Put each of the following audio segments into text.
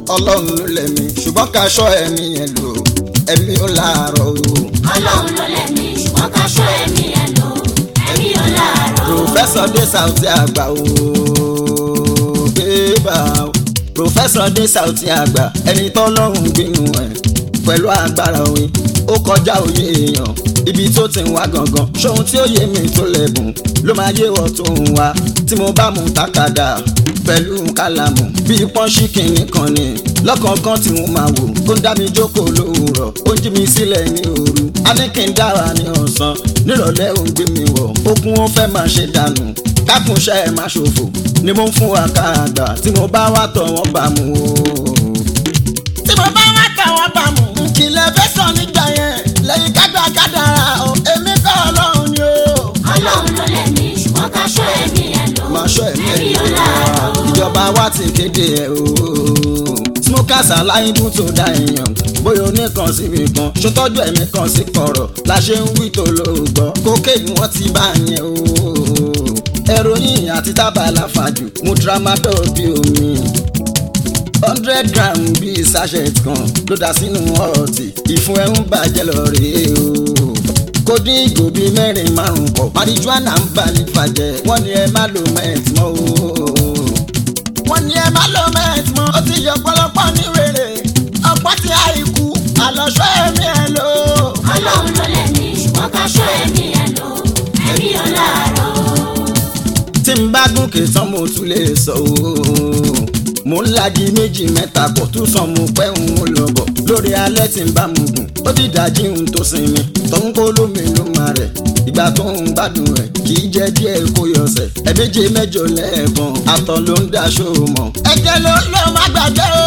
ọlọ́run ló lẹ̀mí ṣùgbọ́n ká ṣọ́ ẹ̀mí yẹn lò ẹ̀mí ó láàárọ̀ o. ọlọ́run ló lẹ̀mí ṣùgbọ́n ká ṣọ́ ẹ̀mí ẹ̀ lò ẹ̀mí ò láàárọ̀. Professor dé Sauty àgbà o bébà o Professor dé Sauty àgbà ẹni tọ́lọ́run gbinú ẹ̀ pẹ̀lú agbára òye ó kọjá òye èèyàn ibi tó ti ń wá gangan ṣóhun tí ó yé mi tó lẹ́bùn ló máa yé wọ́n tó ń wá tí mo bá mú tákàdá pẹ̀lú kálámù bíi pọ́ńṣì kìnìún kan ni lọ́kọ̀ọ̀kan tí mo máa wò ó ń dá mi jókòó lówùrọ̀ ó jí mi sílẹ̀ ní òru a ní kí n dára ní ọ̀sán nírọ̀lẹ́ ò ń gbé mi wọ̀ okun ó fẹ́ máa ṣe dànù kákùnṣẹ́ ẹ̀ má ṣòfò ni mo ń fún wa káàgbà tí mo bá wá tọ̀ wọ́n bá mu o. tí mo bá wá tọ̀ wọ́n bá mu. kìlẹ̀ fẹ́ sọ nígbà yẹn lẹ́yìn kágbá kádàrá o èmi kọ́ ọlọ́run ni o. ọlọ́run ló lẹ̀mí ṣùgbọ́n ká ṣọ́ ẹ̀mí ẹ̀ lò máa ṣọ́ ẹ̀mí ẹ̀mí ẹ̀ ò láàárọ̀. ìjọba wa ti kéde ẹ̀ o. smokers aláìbù tó dá èèyàn bóyá oníkan síbi kan ṣòtọ́jú ẹ̀mí kan sí kọ̀rọ̀ la ṣe ń wí tó ló gbọ́ kókéènì wọ́n ti bá yẹn o. heroin àti tábà láfàjù mú tramadol bí omi hundred gram bíi sachet kan ló dà sínú ọtí ìfun ẹ̀ ń bàjẹ́ lọ rèé o kó dín ìgò bíi mẹ́rin márùn-ún pọ̀ marijuana ń bà ní fàjẹ́ wọ́n ní ẹ má lo mẹ́ẹ̀t mọ́ o. wọ́n ní ẹ má lo mẹ́ẹ̀t mọ́ ó ti yọ pọ̀lọpọ̀ ní wèrè ọ̀pọ̀ tí àìkú àlọ́ṣọ́ ẹ̀mí ẹ̀ lò. ọlọ́run ló lẹ̀mí ṣùgbọ́n ká ṣọ́ ẹ̀mí ẹ̀ lò ẹ̀mí ò láàárọ̀. tí n bá gòkè tán mo tún lè sọ o. mo ń lagi méjì mẹ́ta pọ̀ tún sàn mo pẹ́ ń mo lọ bọ̀ lórí alẹ́ tí n bá mu gùn ó ti dájí ń tó sinmi tọ́hún kó lómi ló máa rẹ̀ ìgbà tó ń gbádùn rẹ̀ kì í jẹ́ díẹ̀ kó yọsẹ̀ ẹ̀ẹ́dẹ́jẹ mẹ́jọ lẹ́ẹ̀kan àtọ̀ ló ń daṣọ mọ̀. ẹ̀jẹ̀ ló ló má gbàgbé o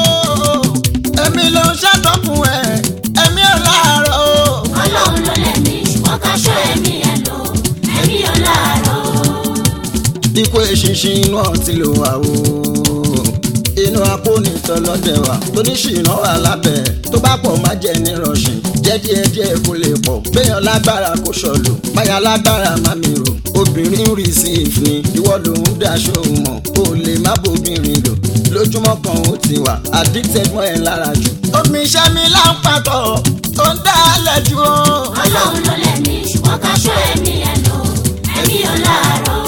èmi ló ń ṣàtọ́kùn ẹ̀ ẹ̀mí ò láàárọ̀ o. ọlọ́run ló lẹ̀mí ṣùgbọ́n ká ṣọ́ ẹ̀mí ẹ̀ lò ẹ̀mí ò láàárọ̀. ikú eṣinṣin inú ọtí ló wà o inú akónitọ lọdẹ wa oníṣìná wà lábẹ́ tó bá pọ̀ má jẹ nírọ̀ṣìn jẹ́ díẹ̀díẹ̀ kó lè pọ̀ gbéyàn lágbára kó ṣọlù báyà lágbára má mi rò obìnrin rí sí ìfini ìwọ ló ń daṣọ mọ̀ o lè má bóbìnrin lò lójúmọ́ kan ó ti wà addicted mọ́ ẹ lára jù. omi iṣẹ́ mi láǹpàtọ̀ tó ń dá lẹ́jú o. ọlọ́run ló lẹ̀mí ṣùgbọ́n ká ṣọ́ ẹ̀mí ẹ̀ lò ẹ̀mí ò láàárọ̀.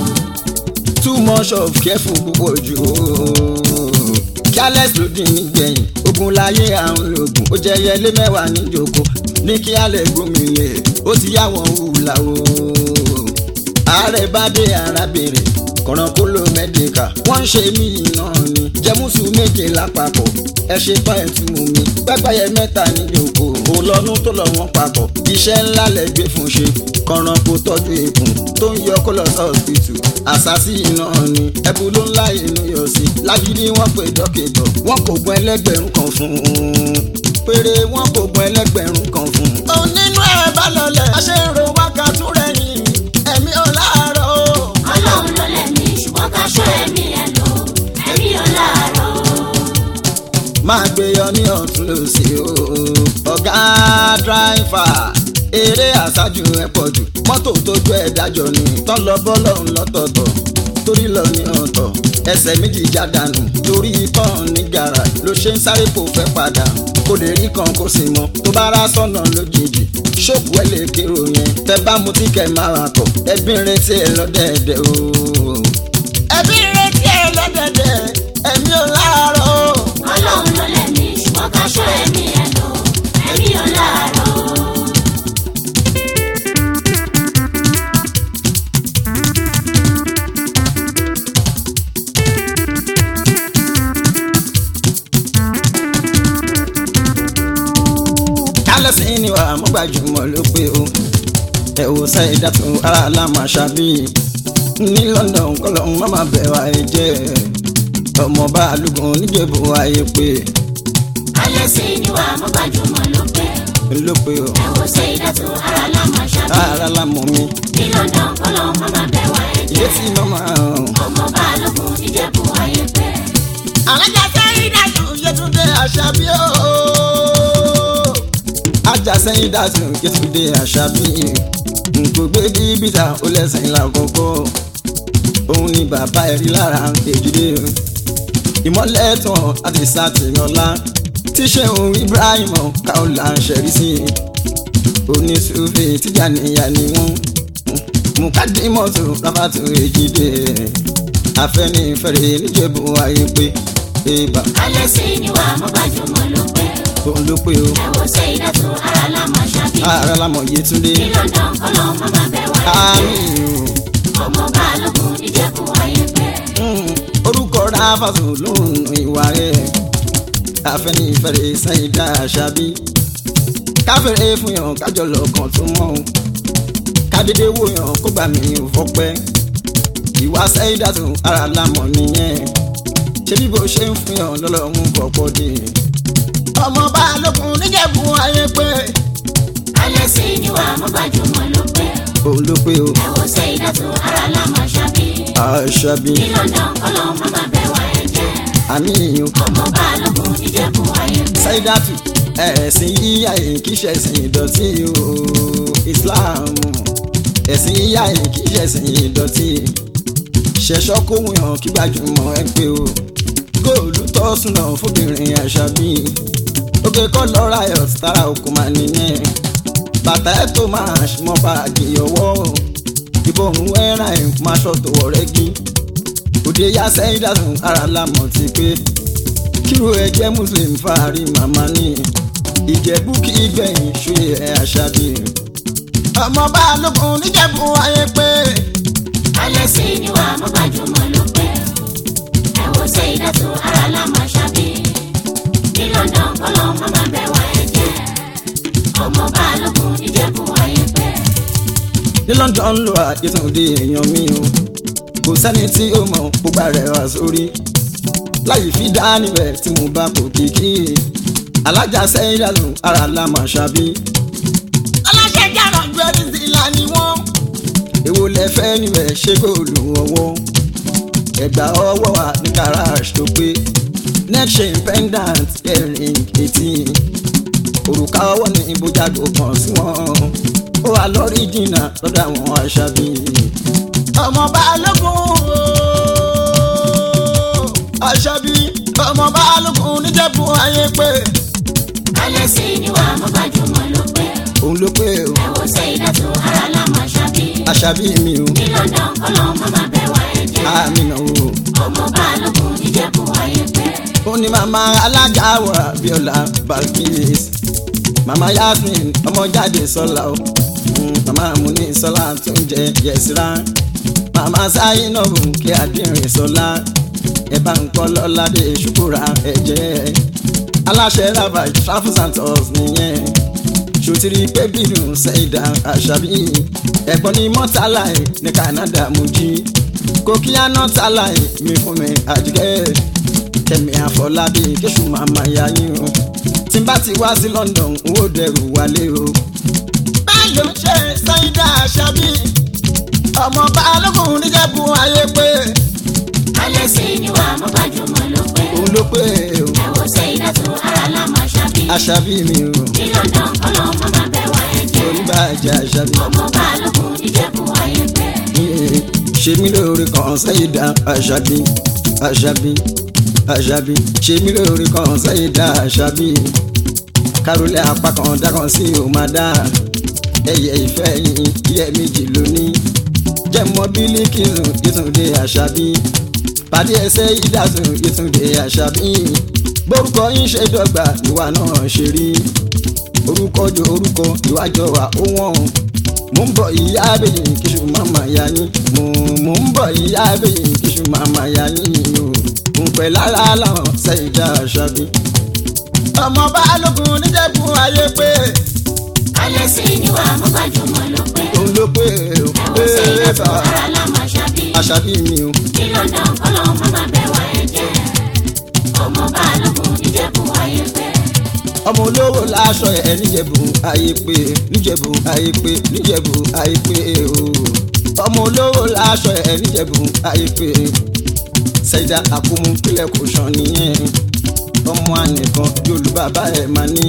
too much of careful púpọ̀ jù ó. careless ló dín nígbẹ̀yìn ogun láyé àrùn lògùn ó jẹ́ yẹlé mẹ́wàá níjòkó ní kí alẹ́ gómìnlẹ̀ ó ti yá wọn hùlà o. ààrẹ bá dé arábìnrin kọ̀ràn kó ló mẹ́díkà wọ́n ń ṣe mí náà ni jẹ́músù méje lápapọ̀ ẹ ṣe tán ẹ tún mú mi pẹ́pẹ́yẹ mẹ́ta níjòkó òun lọ́dún tó lọ wọ́n papọ̀ iṣẹ́ ńlá lẹ gbé fún ṣe kọ̀ràn kó tọ́jú ikùn tó ń yọ kó lọ sọ́ọ̀sìtù àṣàṣì náà ni ẹbú ló ńlá inú yọ sí lágídí wọ́n pè dókítà wọ́n kò gbọ́n ẹlẹ́gbẹ̀rún kan fún un péré wọ́n kò gbọ́n ẹlẹ́gbẹ̀rún kan fún un. òun nínú ẹ̀ bá lọlẹ̀ aṣèrò wákàtú rẹ̀ yìí ẹ̀mí ò láàárọ̀ o. ọlọ́run ló lẹ̀mí ṣùgbọ́n ká ṣọ́ ẹ̀mí ẹ̀ lò ẹ̀mí ò láàárọ̀. máa gbé yọ ní ọ̀tún lòsì o ọ̀gá dráìfà eré àṣáájú ẹ pọ̀ jù mọ́tò tójú ẹ̀ dájọ́ ni tán lọ bọ́lọ̀ ńlọ́tọ̀ọ̀tọ̀ torí lọ ní ọ̀tọ̀ ẹsẹ̀ méjì já dànù torí tán ní gàrà ló ṣe ń sáré kó fẹ́ padà kó lè rí kan kó sì mọ tó bá rá sọ́nà lójijì ṣòkù ẹ lè kérò yẹn tẹ bá mu tí kẹ máa wà kọ ẹbí ń retí ẹ lọ́dẹ̀ẹ̀dẹ̀ o. ẹbí ń retí ẹ lọ́dẹ̀ẹ̀dẹ̀ ẹ̀mí ò láàárọ̀ o. ọlọ́run ló lẹ̀mí ṣùgbọ́n ká ṣọ́ ẹ̀mí ẹ̀ lò ẹ̀mí ò láàárọ̀. kálẹ̀ sí ni wàá mú gbajúmọ̀ ló pé o ẹ wò sáyé dàtú ara lámà ṣàbí ní London kọlọ́hún má má bẹ̀ wá ẹ jẹ́ ọmọ bá alùpùpù níjẹ̀bù ayé pé alẹ́ sí ni wà á mọ́ gbajúmọ̀ ló pẹ́. ló pé o ẹ wo ṣe ìdàtú ara lámà ṣábí. ara lámọ̀ mi ní London kọ́lọ́ mọ́mọ́ bẹ̀ wá ẹ ilé jẹ́. tí màmá ọmọ balógun níjẹ̀bú ayé pẹ́. alájà sẹ́yìn dàtú Yétúndé àṣàbí o ajá sẹ́yìn dàtú Yétúndé àṣàbí nkò gbé bí bíta ó lẹ́sìn lákòókò òun ni bàbá ẹ̀rí lára èjìdé ìmọ̀lẹ̀ tán àti sátìyànlá tí ṣéun ibrahim kaola ń ṣẹ̀rí sí oníṣòfè tìjànìyà ni wọ́n mukadimoto rábàtú èjìdé afẹ́nifẹ́re níjẹ̀bú ayé pé ebà alẹ́ sí ni wà á mọ́ gbajúmọ̀ ló pé o. òun ló pé o ẹ wo ṣe ìdàtú ara lámọ̀ ṣábí. ara lámọ̀ yétúndé ní London kọ́lọ́ màmá bẹ̀ wá. àmín o. ọmọ balógun níjẹ̀bú ayé pé. Mm, orúkọ ráfàtò lóhùn ìwà rẹ̀ afẹ́nifẹ́re sẹ́yìndà àṣàbí káfẹ́rẹ́ fún yàn kájọ lọ́kàn tó mọ́ o kádédé wò yàn kó gbà mí ò fọpẹ́ ìwà sẹ́yìndà tó ara lámọ̀ nìyẹn ṣé bí bó ṣe ń fún yàn lọ́lọ́run fọpọ́ dé ọmọ balógun níjẹ̀bú ayé pé alẹ́ sí ni wà á mọ́ gbajúmọ̀ ló pé o. òun ló pé o ẹ wo ṣe ìdàtú ara lámọ̀ ṣábí. àṣàbí ní London kọ́lọ́ màmá bẹ̀ wá ẹ jẹ́. àmì ìyún ọmọ balógun níjẹ̀bú ayé pé. Saidatu ẹ̀sìn yíyá yìí kì í ṣẹ̀sìn ìdọ̀tí o Islam ẹ̀sìn yíyá yìí kì í ṣẹ̀sìn ìdọ̀tí ṣẹ̀ṣọ́ kóhun hàn kí gbajúmọ̀ ẹ pé o góòlù tọ́sùnà fóbìnrin àṣàbí òkè kọ́ lọ́ra ẹ̀ tara òkú máa nìyẹn bàtà ẹ̀ tó máa mọ́ báàgì ọwọ́ ìbòrùn ẹ̀rà ẹ̀ máa ṣọ́tò ọ̀rẹ́gí òde yá Saidatu ara lámọ̀ ti pé kíru ẹ jẹ́ muslim fàárí màmá ní ìjẹ̀bú kí gbẹ̀yìn ṣòye ẹ̀ àṣàbí. ọmọ balógun níjẹ̀bú ayé pé alẹ́ sí ni wà á mọ́ gbajúmọ̀ ló pé o. ẹ wo ṣe ìdàtú ara lámọ̀ ṣábí. ní London kọ́lọ́ màmá bẹ̀ wá ẹ jẹ́. ọmọ balógun níjẹ̀bú ayé pé. ní London ló àyètúndé èèyàn mi o kò sẹ́ni tí ó mọ̀ gbogbo rẹ̀ wá sórí láyé fi dá níbẹ̀ tí mo bá kò kìkì alájà sẹ́yìn dànù ara lámà ṣàbí. aláṣẹ jàrọ̀ gbẹ́rì sí ìlà ni wọ́n. èwo lẹ fẹ́ níbẹ̀ ṣé góòlù ọwọ́ ẹ̀gbà ọwọ́ wa ní garage tó pé neck chain pendant earring eighteen òrùka ọwọ́ ní ibùjáde kan sí wọn ó wà lórí jìnnà lọ́dọ̀ àwọn àṣàbí. ọmọ balógun ooo, àṣàbí ọmọ balógun níjẹ̀bú ayé pé alẹ́ sí ni wà á mọ́ gbajúmọ̀ ló pé o. òun ló pé o ẹ wo ṣe ìdàtú ara lámọ̀ ṣábí. àṣàbí mi o ní London kọ́lọ́ màmá bẹ̀ wá ẹ jẹ́. àmìnà o. ọmọ balógun níjẹ̀bú ayé pé. ó ní màmá alága wà bíọ́lá balkis màmá yasmin ọmọ jáde sọlá o Mm, màmá múni sọlá tó ń jẹ yẹsìrá màmá sáyínàbù kí adìrin sọlá ẹ bá ń kọ́ lọ́ládé ṣùkúra ẹ̀jẹ̀ aláṣẹ rábà travel santos nìyẹn ṣòtìrí pé bídùn ṣẹ̀dá àṣàbí ẹ̀gbọ́n ní mọ́tàláì ní Canada mo jí kókíá nọ́tàláì mi fún mi àjíkẹ́ kẹmi àfọlábí kéṣù màmá ya yín o tí n bá ti wá sí London n ó dẹrù wálé o. báyọ̀ ń ṣe Saida Àṣàbí ọmọ balógun níjẹ̀bú ayé pé alẹ́ sí ni wà á mọ́ gbajúmọ̀ ló pé o. òun ló pé o ẹ wo ṣe ìdàtú ara lámọ̀ ṣábí. Àṣàbí mi o ní London kọ́lọ́ màmá bẹ̀ wá ẹ jẹ́. oníbàjẹ́ Àṣàbí. ọmọ balógun níjẹ̀bú ayé pé. ṣe mí lóore kan Saida Àṣàbí Àṣàbí Àṣàbí ṣe mí lóore kan Saida Àṣàbí kárólẹ̀ apá kan dákan sí òmàdá ẹyẹ ìfẹ́ yìí yẹ méjì lónìí jẹ́mọ́ bílíkìsù Yétúndé Àṣàbí pàdé ẹsẹ̀ ìdásùn Yétúndé Àṣàbí gbórúkọ yín ṣe dọ́gba ìwà náà ṣe rí orúkọ jọ orúkọ ìwájọ wà ó wọ̀n mo ń bọ̀ ìyá abẹ́yẹ kíṣù màmá ya yín mo mo ń bọ̀ ìyá abẹ́yẹ kíṣù màmá ya yín o ń pẹ́ lára làwọn Saida Àṣàbí. ọmọ balógun níjẹ̀bú ayé pé alẹ́ sí ni wà á mọ́ gbajúmọ̀ ló pé o. òun ló pé o ẹ wo ṣe ee ìdàtú bá ara lámọ̀ ṣábí. Àṣàbí mi o ní London kọ́lọ́ màmá bẹ̀ wá ẹ jẹ́. ọmọ balógun níjẹ̀bú ayé pé. ọmọ olówó láṣọ ẹ níjẹ̀bú ayé pé níjẹ̀bú ayé pé níjẹ̀bú ayé pé o ọmọ olówó láṣọ ẹ níjẹ̀bú ayé pé Saida àkómú kílẹ̀ kò sàn nìyẹn ọmọ ànìkan yorùbá ẹ̀ máa ní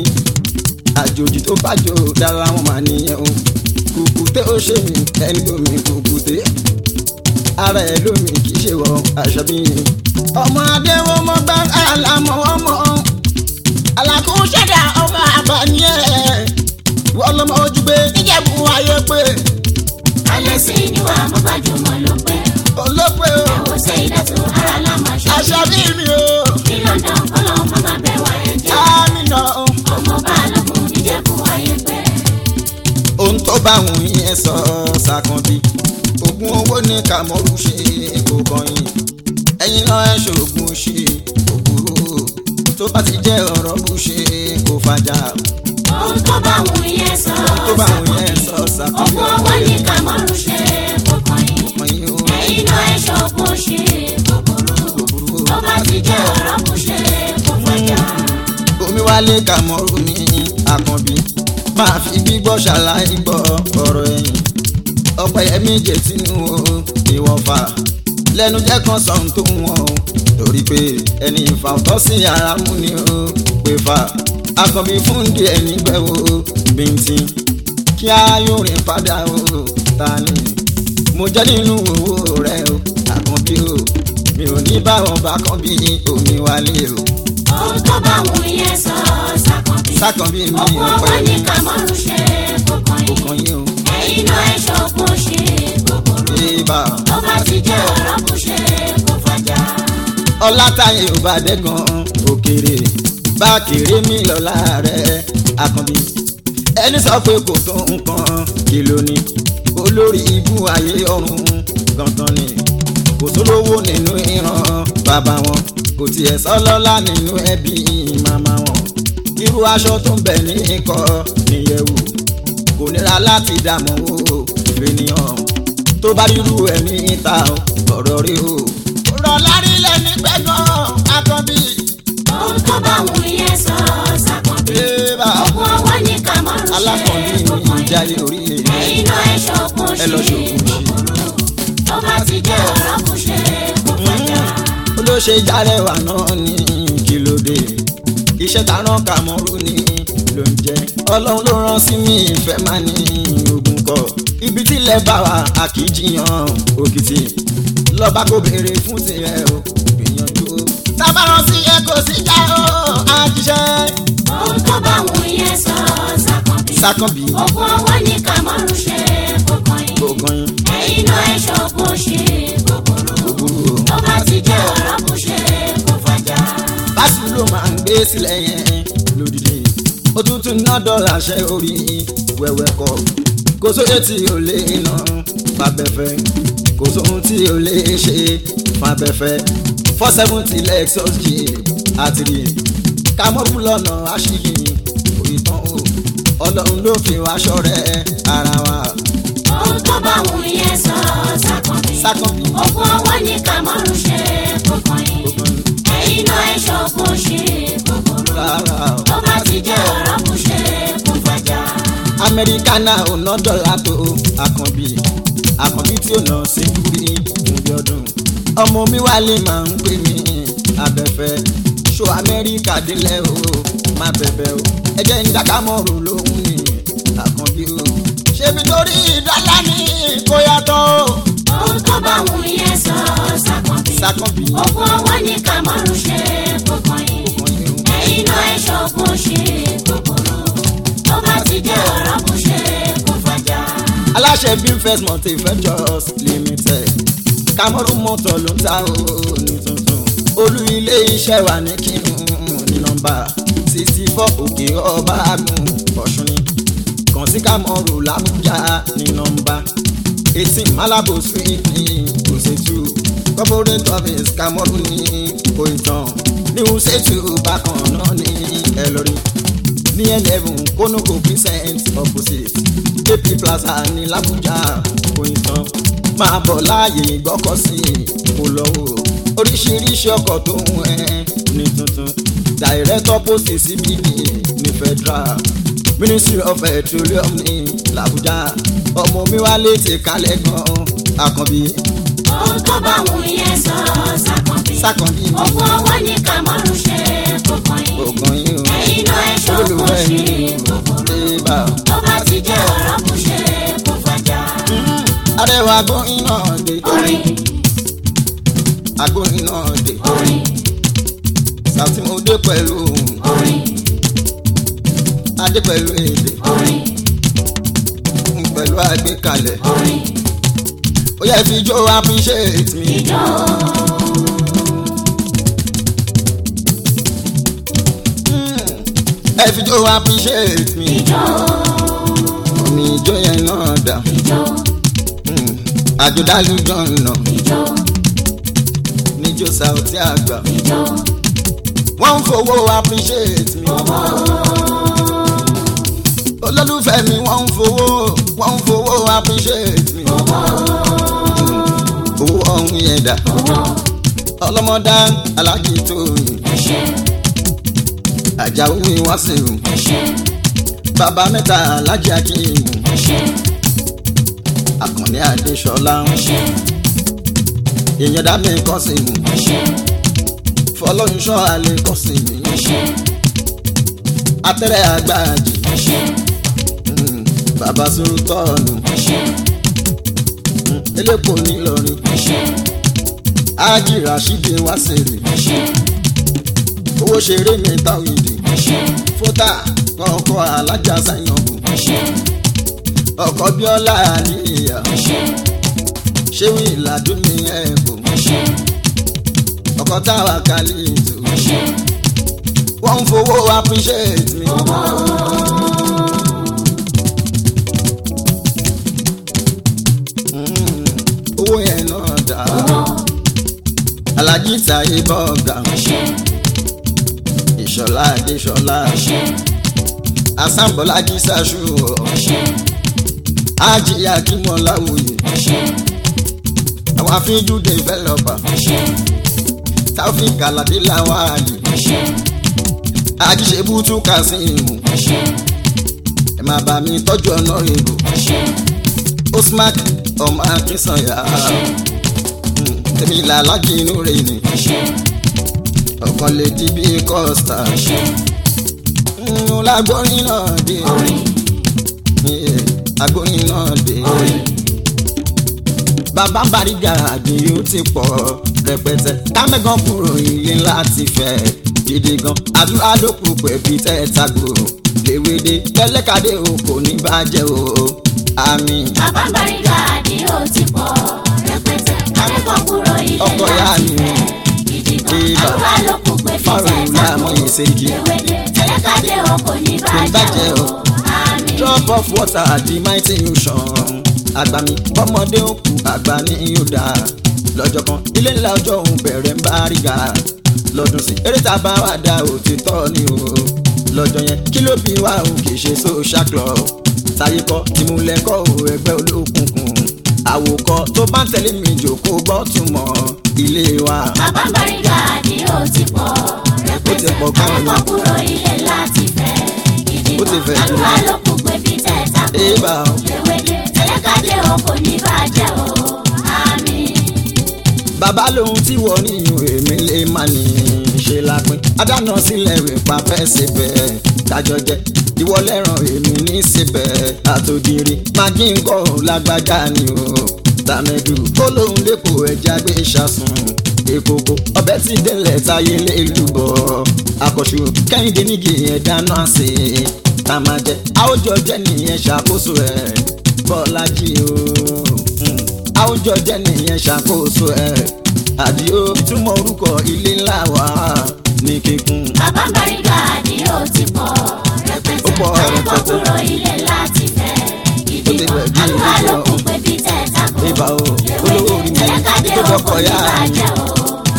àjòjì tó bájò dára wọn máa nìyẹn o kùkùté ó ṣe mí ẹni lómi kùkùté ara ẹ lómi kì í ṣe wọ Àṣàbí ọmọ adéwọ́ mọ́ gbá àlámọ́ ọmọ alákùnṣẹ́dá ọmọ àbáyé wọ́n lọ́mọ ojúgbé níjẹ̀bú ayé pé alẹ́ sí ni wà á mọ́ gbajúmọ̀ ló pẹ́ olóògbé o ẹ̀wọ̀n ṣe ìdàtú ara lámà aṣọ ṣábí bí mi o ní London kọ́lọ́ mọ́mọ́ bẹ̀ wá ẹ̀ jẹ́ àmìnà o. ọmọ balógun níjẹ̀bú ayé pẹ́ ohun tó bá wù yín sọ ṣàkànbí oògùn owó ní kàmọ́rù ṣe kò kọyìn ẹ̀yin náà ẹ̀ ṣoògùn ṣe kò burú tó bá ti jẹ́ ọ̀rọ̀ bù ṣe kò fàjà ohun tó bá wù yẹn sọ tó bá wù yín sọ ṣàkànbí ọgbọ́n owó ní kàmọ́rù ṣe kọ̀ọ̀kan yìí ọkùnrin o ẹ̀yin náà ẹ̀ ṣọ́gbọ́n ṣe kòkòrò kò burú tó bá ti jẹ́ ọ̀rọ̀ kù ṣe kò fàjà. omi wálé kàmọ́rù ní àkànbí máa fi gbígbọ́ ṣàlàyé gbọ́ ọ̀rọ̀ ẹ̀yìn ọ̀pẹ̀yẹmí jẹ́ tinú ìwọ̀nfà lẹ́nu jẹ́ kan sọ̀n tó wọ̀n o torí pé ẹni ìfà ọ̀tọ̀ sí ara mú ni ó pè fà àkànbí fún díẹ̀ níbẹ̀ o bíntín kí a yóò rìn padà o ta ni mo jẹ́ nínú owó rẹ o àkànbí o mi ò ní báwọn bá kàn bí omi wálé o ohun tó bá wù yẹn sọ ṣàkànbí. sákànbí mi ọ̀pọ̀ ò owó pẹ́ ní kàmọ́rù ṣe kọ̀ọ̀kan kò yìí kàn yín o ẹ̀yin náà ẹ̀ ṣọ́gbọ́n ṣe kòkòrò ibà tó bá ti jẹ́ ọ̀rọ̀ kù ṣe kò fàjà. ọlátàyè ò bá dẹ́gan òkèrè bá kéré mi lọ́la rẹ̀ àkànbí ẹni sọ pé kò tó nǹkan kí ló ní olórí ibú ayé ọ̀run gangan ni kò sólówó nínú ìran bàbá wọn kò tiẹ̀ sọ́lọ́lá nínú ẹbí màmá wọn irú aṣọ tó ń bẹ ní ikọ̀ níyẹ̀wò kò nira láti dààmú o fènìyàn tó bá rírú ẹ̀mí ìta ọ̀rọ̀ rí o. rọ̀ lárí lẹ́ni gbẹ̀gàn akọ́bí. ohun tó bá wù yẹn sọ ṣàkànbí. bébà ọ̀pọ̀ owó ní kàmọ́rù ṣe alákọ̀ọ́bí mi kọ̀ọ̀kan yìí ìjáde orí èyí. ẹ̀yin náà ẹ̀ ṣọ́gbọ́n ẹ lọ ṣe ṣògùn ṣe. kòkòrò tó bá ti jẹ́ ọ̀rọ̀ kù ṣe kò fàjà. olóṣè járẹwà náà ní kílódé iṣẹ́ tarán kàmọ́rú ni ló ń jẹ́ ọlọ́run ló rán sí mi ìfẹ́ máa ní ogun kọ ibi tílẹ̀ bá wa a kì í jiyàn òkìtì lọ́ba kò béèrè fún tirẹ̀ o gbìyànjú o tábàrán sí ẹ kò sí já o àjíṣẹ́ ohun tó bá wù yẹn sọ ṣàkànbí. sákànbí ọ̀pọ̀ owó ní kàmọ́rù ṣe kọ̀ọ̀kan yìí gbọ̀ngàn yín ẹ̀yin náà ẹ̀ ṣọ́gbọ́n ṣe kòkòrò òbúrò tó bá ti jẹ́ ọ̀rọ̀ kù ṣe kò fàjà. báṣu ló máa ń gbé sílẹ̀ yẹn lódìdí òtútù náà dọ́là ṣe orí wẹ́wẹ́ kọ kò sóye tí o lè ná fàbẹ́fẹ́ kò sóhun tí o lè ṣe fàbẹ́fẹ́ four seventy lexus g àtìrí kámọ́rù lọ́nà àṣìyí orí tán o ọlọ́run ló fi wáṣọ rẹ̀ ara wa ohun tó bá wù yẹn sọ ṣàkànbí. sákànbí ọ̀pọ̀ owó ní kàmọ́rù ṣe kọ̀ọ̀kan yìí gbogbo ẹ̀yin náà ẹ̀ ṣọ́gbọ́n ṣe kòkòrò rárá o. tó bá ti jẹ́ ọ̀rọ̀ kù ṣe kò fàjà. amẹ́ríkánà ò ná dọ́là tó àkànbí àkànbí tí ó ná sẹ́ńtúrì fún bí ọdún ọmọ mi wá lè máa ń pè mí abẹ́fẹ́ ṣó amẹ́ríkà délẹ̀ o má bẹ̀bẹ̀ o ẹ̀jẹ̀ ń dàkámọ́rò lóhùn ní àkànbí o ṣébi torí dọ́là ní kó yàtọ̀ o ohun tó bá wù yẹn sọ ṣàkànbí. sàkànbí ọ̀pọ̀ owó ní kàmọ́rù ṣe kọ̀ọ̀kan yìí ọkàn yìí o. ẹ̀yin náà ẹ̀ ṣọ́gbọ́n ṣe kòkòrò tó bá ti jẹ́ ọ̀rọ̀ kù ṣe kò fàjà. aláṣẹ bí first multi ventures limited Cameroon motor ló ń ta ó ní tuntun olú ilé iṣẹ́ wa ní kírun ní nọ́mbà sixty four òkè ọba àgùn ọ̀ṣun ni kàn sí Cameroon làbújá ní nọ́mbà eighteen malabo street ní kòsètù corporate office Cameroon ní Koitan ní wùsẹ̀tù bákan náà ní ẹlọ́rin ní eleven kónókò crescent opposite ap plaza ní làbújá Koitan máa bọ̀ láàyè ìgbọ́kọ̀sí kò lọ́wọ́ oríṣiríṣi ọkọ̀ tó ń ẹ̀ ní tuntun director post cbd ní federal ministry of petroleum ní làbújá ọmọ mi wá létí kalẹ̀ gan-an àkànbí ohun tó bá wù yẹn sọ ṣàkànbí. sàkànbí ọ̀pọ̀ owó ní kàmọ́rù ṣe kọ̀ọ̀kan yìí ògùn yìí o ẹ̀yin náà ẹ̀ ṣọ́gbọ́n olùwẹ̀ ṣe mi kòkòrò ṣe bá o. tó bá ti jẹ́ ọ̀rọ̀ kù ṣe kò fàjà. arẹwà gómìnà dé orin agbórin náà dé orin Saoty mo dé pẹ̀lú ohùn orin adé pẹ̀lú èdè orin pẹ̀lú àgbékalẹ̀ orin ó yẹ fi jó appreciate mi. ijó ẹ fi jó appreciate mi. ijó omi ijó yẹn náà dà ijó àjòdálù jọ̀nà ijó níjó Saoty àgbà ijó wọ́n ń fowó appreciate mi. olólùfẹ́ mi wọ́n ń fowó wọ́n ń fowó appreciate mi. owó ọ̀hún yẹn dà owó ọlọ́mọdá alájí tó yìn ẹ̀ṣẹ̀ àjàó mi wá sí i ẹ̀ṣẹ̀ bàbá mẹ́ta alájí akíyìmù ẹ̀ṣẹ̀ àkànní adéṣọlá ẹ̀ṣẹ̀ èèyàn dá mi kọ́ sí mi ẹ̀ṣẹ̀ fọlọ́runṣọ́ alẹ́ kọ́ sí mi ẹ̀ṣẹ̀ atẹ́rẹ́ àgbàjì ẹ̀ṣẹ̀ mm, bàbá sọ̀rọ̀ tọ́ọ̀nù ẹ̀ṣẹ̀ elépo nílọrin ẹ̀ṣẹ̀ ájì rashidi wásìrì ẹ̀ṣẹ̀ owó ṣeré mi táwìdì ẹ̀ṣẹ̀ fótà kọ̀ọ̀kọ̀ alájà zainabu ẹ̀ṣẹ̀ ọkọ̀ bíọ́lá àníyà ẹ̀ṣẹ̀ ṣéwì ìlàdún mi ẹ̀kọ́ ẹ̀ṣẹ̀ ọkọ̀ táwa kálí ètò ẹ̀ṣẹ̀ wọ́n ń fowó appreciate mi. Mm, owó yẹn náà dá alájí táyé bọ́ọ̀gà ẹ̀ṣẹ̀ ìṣọ̀lá adéṣọlá ẹ̀ṣẹ̀ asánbọ́lájí ṣáṣù ẹ̀ṣẹ̀ ájì akímọ̀láwòye ẹ̀ṣẹ̀ àwọn afínjú developer ẹ̀ṣẹ̀ taofik aládé lawali ẹ̀ṣẹ̀ ajíṣebútú kasimu ẹ̀ṣẹ̀ ẹ máa bá mi tọ́jú ọ̀nà rèébù ẹ̀ṣẹ̀ osmak ọmọ akínsànyà Mm, tèmi làlájì inú rẹ̀ ni ẹ̀ṣẹ̀ ọkàn lè di bí kọ́sítà ẹ̀ṣẹ̀ Mm, lágbórin náà dé orin Yeah, agbórin náà dé orin bàbá bàrígà àdìyó ti pọ̀ rẹpẹtẹ kámẹ́gàn kúrò ilé ńlá ti fẹ́ gidi gan àdúrà ló kù pẹ̀bí tẹ́ẹ̀ta gbòòrò léwédé tẹ́lẹ̀kadé o kò ní bàjẹ́ o àmín bàbá bàrígà àdìó ti pọ̀ rẹpẹtẹ akẹ́kọ̀ọ́ kúrò ilé ọkọ̀ ya láti mi fẹ́ gidi gan Ibà. àdúrà ló kù pé fi fáwọn tẹ́ta ìlànà ìṣèjì ewédé tẹ́lẹ̀kadé o kò ní bàjẹ́ bàjẹ́ o o. àmín drop of water the mighty ocean àgbà mi bọ́mọdé ó kú àgbà ní yóò dá lọ́jọ́ kan ilé ńlá ọjọ́ òun bẹ̀rẹ̀ ń bá ríga lọ́dún sí eré tá a bá wà dá òtítọ́ ni o lọ́jọ́ yẹn kí ló bí wá òun kì í ṣe social club táyé kọ́ tìmúlẹ̀kọ́ o ẹgbẹ́ olókùnkùn àwòkọ́ tó bá ń tẹ̀lé mi jòkó gbọ́ túmọ̀ ilé wa bàbá bàrígà àdìó ti pọ̀ Ó ti rẹpẹtẹ pọ̀ gan-an. akẹ́kọ̀ọ́ kúrò ilé láti fẹ́ gidi Ó ti gan fẹ́ jù. àdúrà ló kù pé fi tẹ́ta èèbà o. ewédé tẹ́lẹ̀kadé o kò ní bàjẹ́ o àmín. bàbá lòun tí wọ́n níyùn èmi lè má ní í ṣe lápín adáná sílẹ̀ rẹ̀ pa fẹ́ síbẹ̀ kájọ jẹ́ ìwọ lẹ́ràn èmi ní síbẹ̀ àtòdìrí magi ń kọ́ ò lágbájá ni o tàmẹ́dù kó lóun lẹ́kọ̀ọ́ ẹja gbé ṣàsùn èkókó ọbẹ̀ tí délẹ̀ táyé lè lùbọ̀ àkọ́ṣù kẹ́hìndé nígi yẹn dáná sí i tá máa jẹ àwùjọ jẹ́ nìyẹn ṣàkóso ẹ̀ bọ́lájì o. Mm àwùjọ jẹ́ nìyẹn ṣàkóso ẹ̀ àdìo ìtumọ̀ orúkọ ilé ńlá wa ní kíkún. bàbá bàrígà àdìó ti pọ̀ rẹpẹtẹ Ó pọ̀ akẹ́kọ̀ọ́ rẹpẹtẹ. kúrò ilé láti fẹ́ gidi Ó ti gan fẹ́ gidi àdúrà ló gan. kù pé bí tẹ́ta kò Ibà o, olówó ewédé orí mi, tẹ́lẹ̀kadé tó o dọ́kọ̀ kò ní yá mi. bàjẹ́ o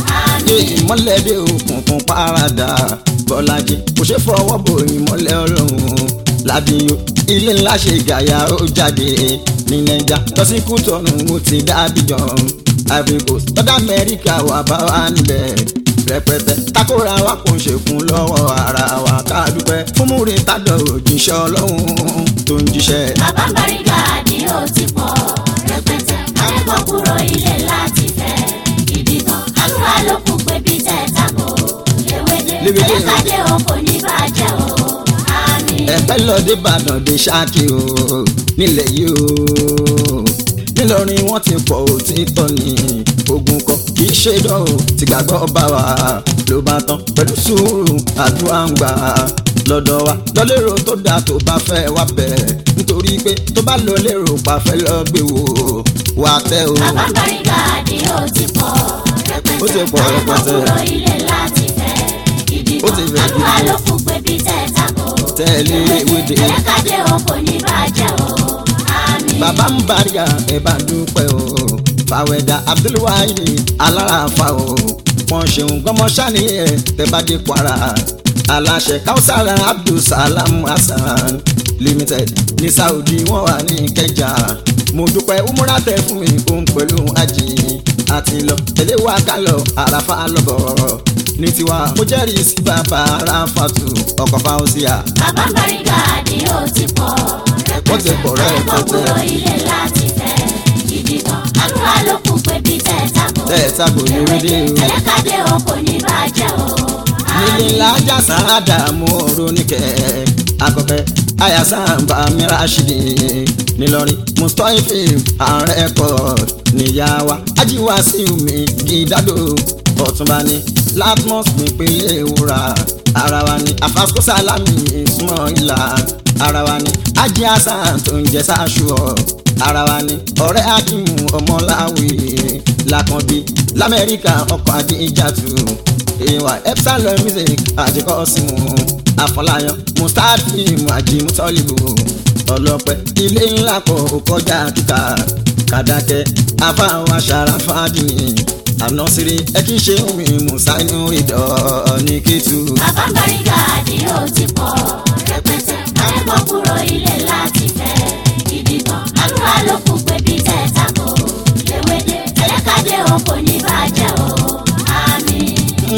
Ṣé àmín. ìmọ́lẹ̀ dé òkùnkùn párádà Bọ́lájí kò ṣe fọwọ́ bo ìmọ́lẹ̀ ọlọ́run ládìyó ilé ńlá ṣe gàyà ó jáde ní nàìjà lọ sí kútọ́nù mo ti dábìjàn Ivory Coast lọ́dọ̀ Amẹ́ríkà wà bá wà níbẹ̀ rẹpẹtẹ takora wa kò ń ṣèkún lọ́wọ́ ara wa ká dúpẹ́ fún múre tádọ̀ òjíṣẹ́ ọlọ́run tó ń jíṣẹ́. bàbá bàrígà àdìó ti pọ̀ rẹpẹtẹ akẹ́kọ̀ọ́ kúrò ilé láti fẹ́ gidi gan àdúrà ló kù pé bí tẹ́ta kò ewédé Léwédé. tẹ́lẹ̀kadé o kò ní bàjẹ́ o àmín. ẹ̀pẹ́ lọ dé Ìbàdàn dé Ṣákì o nílẹ̀ yìí o nílẹ̀ nílọrin wọ́n ti pọ̀ òtítọ́ ní ogun kọ kì í ṣe dán o ti gbàgbọ́ bá wa ló bá tán pẹ̀lú sùúrù àdúrà ń gbà lọ́dọ̀ wa lọ́lérò tó dáa tó bá fẹ́ wá bẹ̀ nítorí pé tó bá lọ lérò pa fẹ́ lọ gbé wò wá tẹ́ o. bàbá bàrígà àdé ó ti pọ̀ Ó ti pọ̀ rẹpẹtẹ rẹpẹtẹ. kúrò ilé láti fẹ́ ibi Ó ti kan fẹ́ gidi. àdúrà ló fún pé bí tẹ̀ tako Tẹ̀lé ìwéde. ẹ̀ẹ́dẹ́gbàdé o kò ní bàjẹ́ o àmín. bàbá ń bàríyà ẹ bá dúpẹ́ o fàwẹ̀dà abdulwahid aláràfà o wọn ṣeun gbọmọ sani ẹ tẹ bá dé kwara aláṣẹ kausara abdulsalam hasan limited ní saudi wọn wà ní kẹjà mo dúpẹ́ umura tẹ fún mi òun pẹ̀lú ají àti lọ tẹ̀lé wa ká lọ àràfà lọ́bọ̀ ní tiwa mo jẹ́rìí sí bàbá aráfàtú ọkọ̀ fáwọ́síà bàbá bàrígà àdé ó ti pọ̀ Ó ti pọ̀ rẹpẹtẹ. ẹ̀ẹ́dẹ́gbàdé kúrò ilé láti fẹ́ ibi kan àdúrà ló fún pé bí tẹ̀ tako tẹ̀ ẹ̀ sábò ní rédíò. ẹ̀ẹ́dẹ́gbàdé o kò ní bàjẹ́ o nílé lájà sáádà mú orónìkẹ́ akọkẹ́ ayasamba mirashidi nílọrin mustapha ààrẹ kọ níyàwá ajiwasiumi gidado ọ̀túnba ní latmos nípínlẹ̀ ìwúra ara wa ní afasco salami súnmọ́ ìlà ara wa ní ajé hasan tó ń jẹ sáṣù ọ ara wa ní ọ̀rẹ́ akimu ọmọláwì làkànbí lamẹ́ríkà ọkọ̀ ajé ìjàtù ìwà epsilon music àjẹkọ́símù àfọláyàn mustapha àjìmútọ́lìbù ọlọ́pẹ́ ilé ńlá kọ̀ ó kọjá kíkà kàdákẹ́ afáwọn aṣàràfàdìní ànásírí ẹ kì í ṣe omi musainu ìdọ̀ ní kìtù. bàbá bàrígà àdé ó ti pọ̀ rẹpẹtẹ ẹ̀ẹ́dẹ́gbàdé kúrò ilé láti fẹ́ ibi kan àdúrà ló fún pé bí tẹ̀ tako léwédé ẹ̀ẹ́dẹ́gbàdé o kò ní bàjẹ́ o àmín.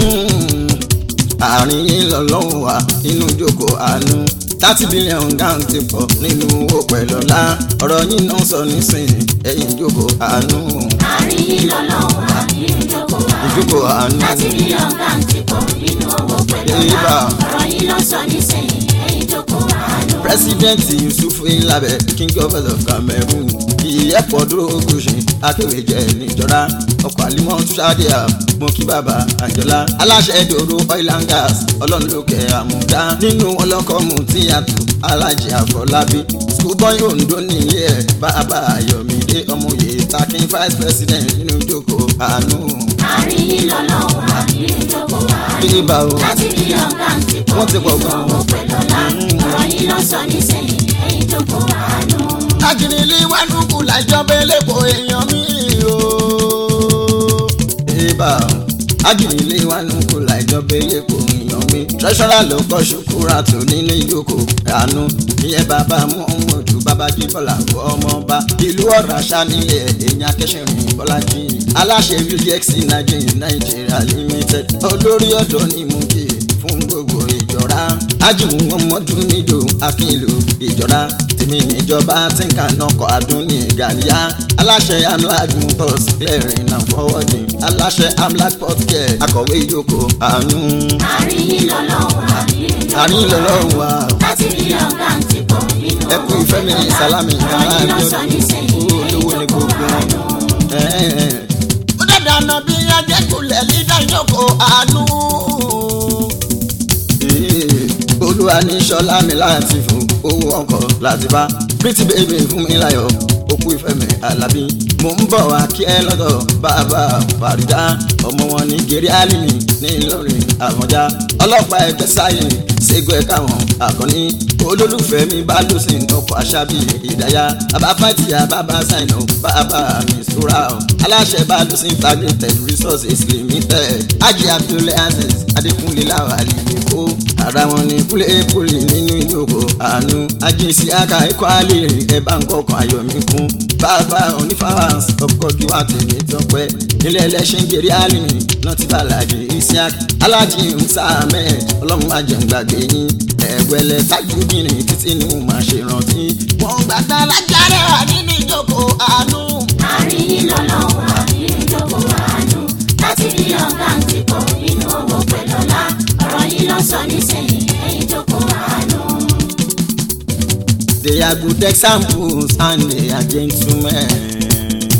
Mm. àárín yín lọ́lọ́run wà nínú ìjókòó àánú thirty billion down ti pọ̀ nínú owó pẹ̀lọ́lá ọ̀rọ̀ yín náà sọ nísìnyí ẹ̀yìn ìjókòó àánú àárín yìí lọ́lọ́run wà nínú ìjókòó àánú. ìjókòó àánú. láti mílíọ̀n gáǹtì pọ̀ nínú owó pẹ̀lú Eba. ọ̀la ọ̀rọ̀ yìí ló sọ nísìnyí ẹ̀yìn jókòó àánú. president yusuf ilabe king governor of cameroon ìyẹ́pọ̀ dúró gòṣìn akéwèjẹ níjọra ọkọ̀ àlímọ́ túṣàdéà mo kí bàbá àjọlá aláṣẹ ìdòrò oil and gas ọlọ́run lókè àmúdá nínú ọlọ́kọ̀ mu tí a tù alájì àfọlábí schoolboy ondo nílé ẹ̀ bàbá ayọ̀mídé ọmọye takin vice president nínú ìjókòó àánú àárín yìí lọ́lọ́run wà nínú ìjókòó àánú. bíbá o láti mílíọ̀n gáǹtì pọ̀ Wọ́n ti pọ̀ nínú gan-an. owó pẹ̀lú ọ̀la ọ̀rọ̀ yìí ló sọ nísìnyí ẹ̀yìn jókòó àánú. agirili wánúkú lájọbẹ lẹ́kọ̀ọ́ èèyàn mi o. ibà agirili wánúkú lájọbẹ lẹ́kọ̀ọ́ èèyàn mi. treasurer ló kọ́ ṣùkúrà tó nínú ìjókòó àánú ìyẹn bàbá muhammadu babají bọ́lá ọmọọba ìlú ọ̀rọ̀ àṣà nílẹ̀ èèyàn akẹ́sẹ̀rìn bọ́lájí aláṣẹ vdx nàìjíríà nàìjíríà limited olórí ọ̀dọ́ ní mú kí fún gbogbo ìjọra ajimu ọmọdún níjó akínlò ìjọra tèmi níjọba tí nǹkan náà kọ adún ní gàlíà aláṣẹ amlag motors clearing and forwarding aláṣẹ amlag port care akọ̀wé ìjókòó àánú àárín yìí lọ́lọ́run wà nínú ìjókòó àárín lọ́lọ́run wa láti mílíọ̀n gáǹtì pọ̀ nínú ẹ kú ìfẹ́ mi ní sálámì ọ̀rọ̀ yìí ló sọ nísìnyí ẹ̀yìn olówó ní jókòó gbogbo àánú. wọn. ó dàda nà bí ajẹ́kulẹ̀ lídà ìjókòó àánú. olúwa ní sọlá mi láti fún owó ọkọ̀ láti bá pretty baby fún mi láyọ̀ òkú ìfẹ́ mi alábí mo ń bọ̀ wá kí ẹ lọ́dọ̀ bàbá fàrídà ọmọ wọn ní gèrè álìmí ní ìlọrin àfọ̀njá ọlọ́pàá ẹgbẹ́ sáyẹn ṣègùn ẹ̀ka wọn àkànní olólùfẹ́ mi bá lù sí ọkọ̀ àṣàbí ìdáyà bàbá fàtìyà bàbá sáìnà bàbá mi sùúrà ọ̀ aláṣẹ bá lù sí integrated resources limited ajé abdulai aziz adékúnlé làwọn àlejò kó ara wọn ní kúlẹ̀kúlẹ̀ nínú ìjókòó àánú ajé sí aka ẹ̀kọ́ àlè ẹ̀ bá ń kọkàn ayọ̀ mi kún bàbá onífàwọ́ns ọkọ̀ gíwá tèmi tọpẹ́ nílẹ̀ ẹlẹ́ṣin gèrè àlìmí náà ti bàlájì isiaq alájì musa ahmed ọlọ́run má jẹun gbàgbé yín ẹ̀wẹ̀lẹ̀ tajudini títí ni mo máa ṣe rántí. wọ́n gbàgbá lájàre wà nínú ìjókòó àánú. àárín yìí lọ́lọ́run wà nínú ìjókòó àánú. láti mílíọ̀n gáǹtì pọ̀ nínú owó pẹ̀lú ọ̀la ọ̀rọ̀ yìí ló sọ nísìnyí ẹ̀yìn jókòó àánú. They are good examples and they are gentlemen.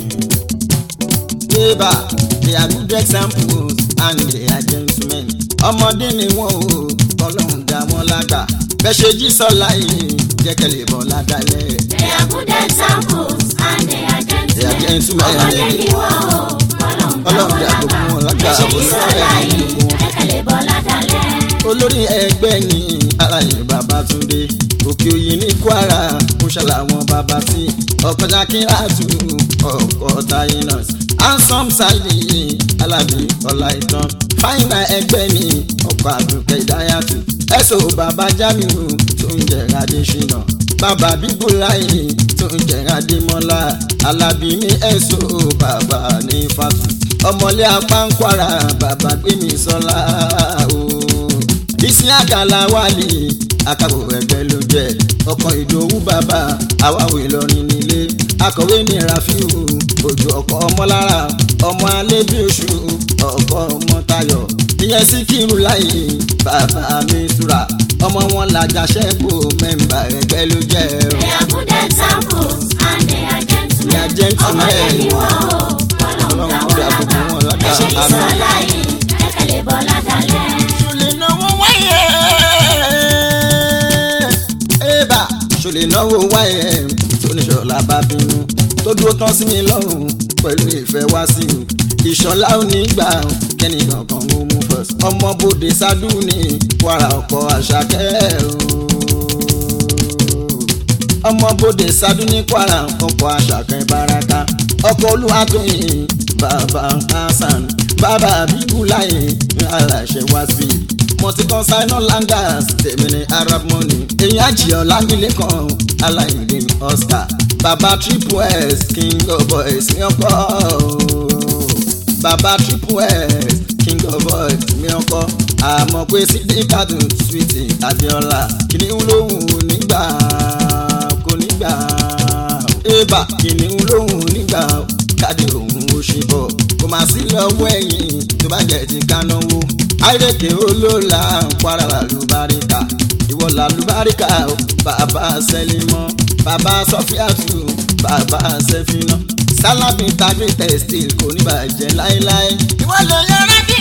eba they are good examples and they are gentlemen ọmọdé ni wọn o ọlọ́run dá wọn lágbà bẹ́ẹ̀ ṣe jí sọ́la yìí jẹ́kẹ̀lé bọ́ ládàlẹ́. They are good examples and they are They are gentlemen. gentlemen. Ọmọdé ni wọ́n o, ọlọ́run dá gbogbo wọn lágbà Ẹ̀ṣẹ̀ ní sọ́la yìí, gbogbo wọn. ẹ̀kẹ́lẹ̀ bọ́lá dalẹ̀. olórí ẹgbẹ́ ní aláyè babatunde òkè òyì ní kwara ó ṣàlàwọn bàbá tí ọkọjà kíláàtù ọkọ tainus handsome side alábí ọlá ìtàn fáìnà ẹgbẹ́ ní ọkọ àdùkẹ́ ìdáyàtù ẹ̀sọ́ bàbá jamiu tó ń jẹ́ adésínà bàbá bíbúláyé tó ń jẹ́ adémọ́lá alábí ní ẹ̀sọ́ bàbá ní fatu ọmọlé apánkwara bàbá gbémi sọlá ooo bísí àkàlà wálé akàbò ẹgbẹ́ ló jẹ́ ọkọ̀ ìdòwú bàbá àwáwò ìlọrin nílé akọ̀wé ní rafiu òjò ọkọ̀ ọmọlára ọmọ alẹ́ bí oṣù ọkọ̀ ọmọ tayọ̀ ìyẹn sí kírun láyé bàbá mi súra ọmọ wọn làjà ṣẹ́kù mẹ́mbà ẹgbẹ́ ló jẹ́ o. They are good examples and they are They are gentlemen. gentlemen. Ọmọdé ni wọ́n o, ọlọ́run dá wọn lágbà. Ẹ̀ṣẹ̀ ní sọ́la yìí, ẹ̀kẹ́lẹ̀ bọ́lá dalẹ̀. ṣòlè náwó wáyé ẹ̀bà ṣòlè náwó wáyé tóníṣọ́lá bá bínú tó dúró tán sí mi lọ́rùn pẹ̀lú ìfẹ́ wá sí i ìṣọ̀lá ò ní gbà kẹ́ni kankan mú mú first ọmọ bòde sádù ní wàrà ọkọ̀ àṣàkẹ́ o ọmọ bòde sádù ní kwara ọkọ̀ àṣàkẹ́ baraka ọkọ̀ olúwatóyìn bàbá hasan bàbá bíbúláyé aláṣẹ wá sí i multi-consignor landers tèmi ní arab money èyí àjìyàn lámìlẹ̀ kan aláìní oscar bàbá triple s king of boys ní ọkọ bàbá triple s king of boys ní ọkọ àmọ́ pé sídìkàtù sweety adéọlá kìnìún lòun nígbà kò nígbà ébà kìnìún lòun nígbà káde òun ó ṣe bọ̀ kò má sí lọ́wọ́ ẹ̀yìn tó bá jẹ́ ti ká náwó àìrèké olóòlà ń para làlùbáríkà ìwọ làlùbáríkà o bàbá sẹ́límọ́ bàbá sọ́fíàtù bàbá sẹ́fínà sálábì tàbí tẹ̀sítìl kò ní bàjẹ́ láéláé. ìwọ lè yẹrẹ bí